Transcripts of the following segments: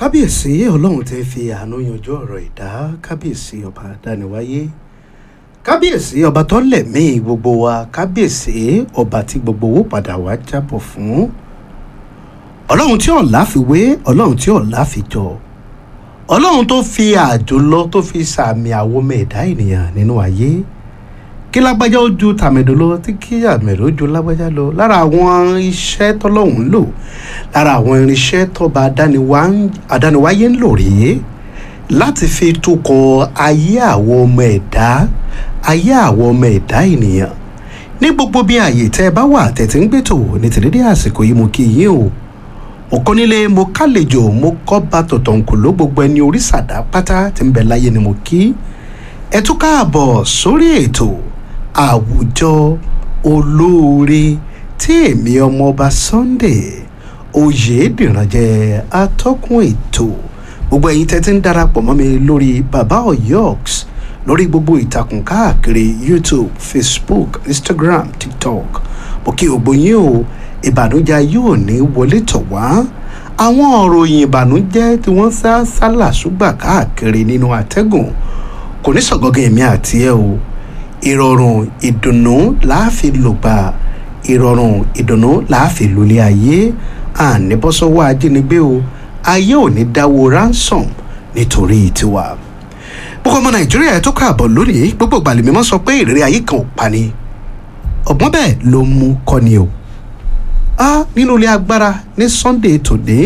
kábíyèsí ọlọ́run ti fi àánú yanjú ọ̀rọ̀ ìdá kábíyèsí ọba dániwáyé kábíyèsí ọba tó lẹ̀mí gbogbo wa kábíyèsí ọba tí gbogbo owó padà wá jábọ̀ fún ọlọ́run tí ọ̀la fi wé ọlọ́run tí ọ̀la fi jọ ọlọ́run tó fi àjòlọ tó fi sàmì àwọmọ ẹ̀dá ènìyàn nínú ayé kí lágbájá ó ju tàmẹ̀dò lọ tí kí àmẹ̀dò ó ju lágbájá lọ lára àwọn iṣẹ́ tọ́lọ́hún ń lò lára àwọn irinṣẹ́ tọ́ba adániwáyé ń lò rèé láti fi tukọ̀ ayé àwọn ọmọ ẹ̀dá ayé àwọn ọmọ ẹ̀dá ènìyàn ní gbogbo bí ààyè tẹ́ ẹ bá wà tẹ̀tí ń gbẹ́tò ní tìrídé àsìkò yìí mo kí yín o mo kọ́ nílé mo kálejò mo kọ́ bá tọ̀tọ̀ nkò ló gbogbo ẹni orí sàdá pátá tí ń bẹ láyé ni mo kí ẹ tún káàbọ̀ sórí ètò àwùjọ olóore tí èmi ọmọọba Sunday Oyèdìrànjẹ atọ́kùn ètò gbogbo ẹ̀yin tẹ́tí ń darapọ̀ mọ́ mi lórí baba oyoks lórí gbogbo ìtàkùn káàkiri YouTube Facebook Instagram TikTok mo kí gbogbo yín o ìbànújẹ́ yóò ní wọlé tọ̀ wá àwọn òròyìn ìbànújẹ́ tí wọ́n sá sálà ṣùgbà káàkiri nínú àtẹ́gùn kò ní sọ̀gọ́gẹ́ èmi àti ẹ o ìrọ̀rùn ìdùnnú láàfin lògbà ìrọ̀rùn ìdùnnú láàfin lólé ayé àníbọ́sọ́wọ́ ajínigbé o ayé ò ní dáwó ransom nítorí tiwa gbogbo ọmọ nàìjíríà ẹ tó káàbọ̀ lónìí gbogbo ìgbàlè mímọ́ sọ pé ìrírí ayé kan ò pani ọ̀gbọ́n bẹ́ẹ̀ ló mú kọ́ni o a nínú ilé agbára ní Sunday tòní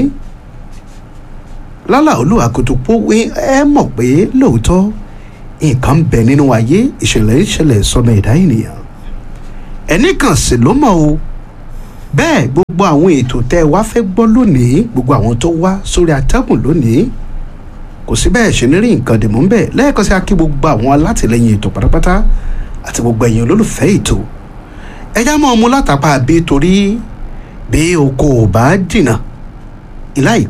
lálà olúwa kòtòpó wé ẹ mọ̀ pé lóòótọ́ nǹkan ń bẹ nínú ayé ìṣẹ̀lẹ̀ ìṣẹ̀lẹ̀ sọmọ ẹ̀dá ènìyàn ẹnì kan sì ló mọ̀ o bẹ́ẹ̀ gbogbo àwọn ètò tẹ́ ẹ wá fẹ́ gbọ́ lónìí gbogbo àwọn tó wá sórí atẹ́gùn lónìí kò sí bẹ́ẹ̀ ṣe ní rí nǹkan dìmú ń bẹ̀ lẹ́ẹ̀kan sí akí gbogbo àwọn alátìlẹyìn ètò pátápátá àti gbogbo ẹ̀yin olólùfẹ́ ètò ẹjá mọ́ ọmú látàpá bí torí bí oko ò bá jìnnà ìlà